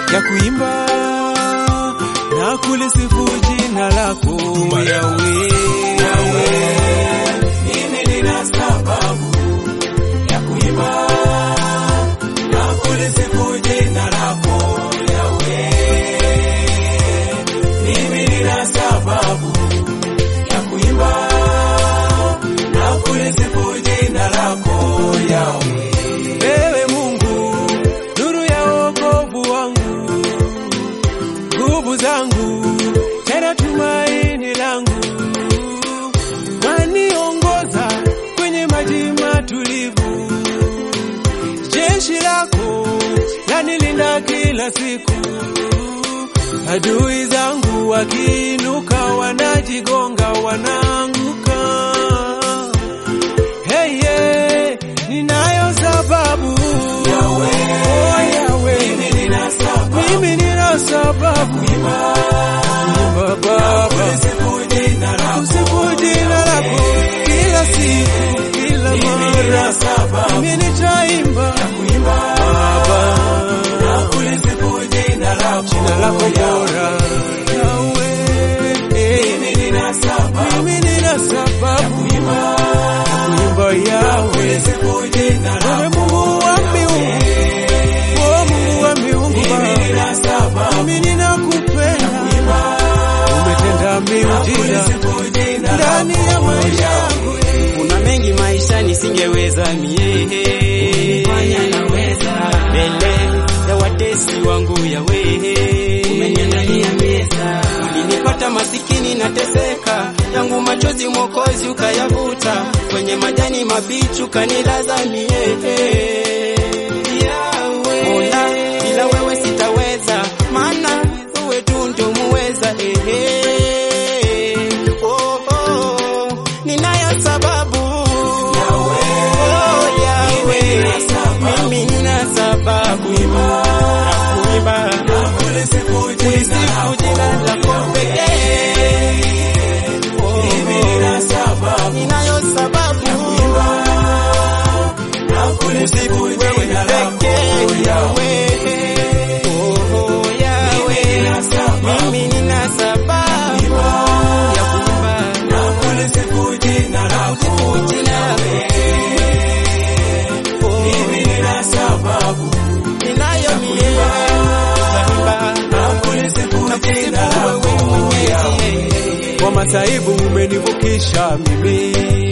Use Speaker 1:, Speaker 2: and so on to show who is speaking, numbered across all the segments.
Speaker 1: ya kuimba na kulisifu jina lako Yawe. Yawe, mimi nina sababu ya kuimba na kulisifu jina lako Yawe. Mimi nina sababu ya kuimba na kulisifu jina lako Yawe. Ewe Mungu, nuru ya wokovu wangu, nguvu zangu, tena tumaini langu, waniongoza kwenye maji matulivu. Jeshi lako lanilinda kila siku, adui zangu wakiinuka, wanajigonga, wanaanguka. Hey, yeah, ninayo sababu Yawe, oh, Yawe. Mimi nina sababu, mimi nina sababu kuimba Baba, kusifu jina lako, kusifu jina lako kila siku, kila mara. Mimi nitaimba Baba, na kulisifu jina lako, jina lako bora Yawe. Mimi nina sababu, mimi nina sababu kuimba Yawe. Wewe Mungu wa miungu, o Mungu wa miungu Baba, mimi ninakupenda, umetenda miujiza ndani ya maisha yangu.
Speaker 2: Kuna mengi maisha nisingeweza mie,
Speaker 3: Fanya naweza,
Speaker 2: mbele ya watesi wangu yawe,
Speaker 3: umeniandalia meza,
Speaker 2: ulinipata masikini nateseka, yangu machozi Mwokozi ukayavuta, kwenye majani mabichi ukanilaza mie. Mola, bila wewe sitaweza, maana wewe tu ndio muweza. Ehe. Oh, oh, ninayo sababu Oh, Yawe, mimi nina sababu ya kuimba kulisifu jina lako pekee. Oh, ninayo sababu kusifu wewe pekee, Yawe. Oh, Yawe, mimi nina sababu ya kuimba kulisifu jina lako ninayo mie kuimba na kulisifu wewe Mwenyezi.
Speaker 1: Kwa masaibu umenivukisha mimi,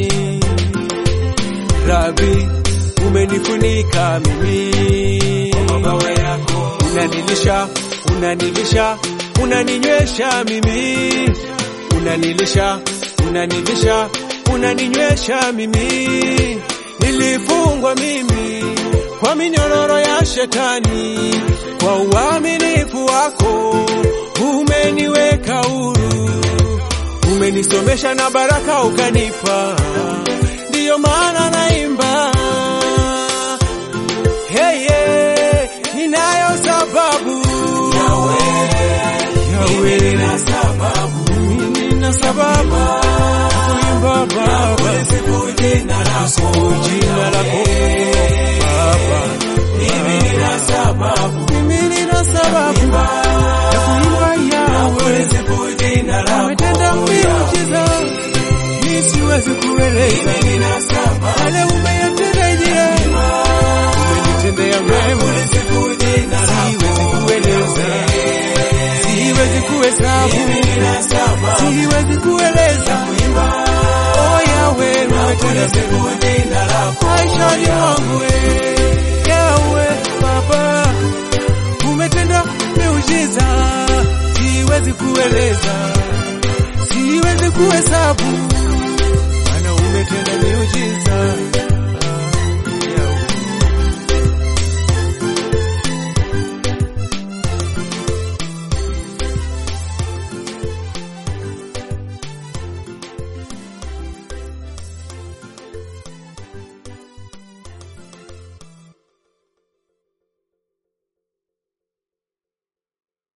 Speaker 1: Rabi umenifunika mimi, mabawa yako unanilisha, unanilisha, unaninywesha mimi, unanilisha, unanilisha, unaninywesha mimi. Nilifungwa mimi kwa minyororo ya shetani, kwa uaminifu wako umeniweka huru umenisomesha na baraka ukanipa, ndiyo maana naimba. Hey, yeah, ninayo sababu Yawe, Yawe, nina sababu, mimi nina sababu ya kuimba Baba, kusifu jina lako, jina lako Baba, mimi nina sababu, mimi nina sababu ya kuimba Yawe, umetenda miujiza, mimi siwezi kueleza yale umeyatenda je, umenitendea mema, siwezi kueleza, siwezi kuhesabu, siwezi kueleza. Oh Yawe, umetenda maishani mwangu, eh. Yawe Baba, umetenda miujiza, siwezi kueleza, siwezi kuhesabu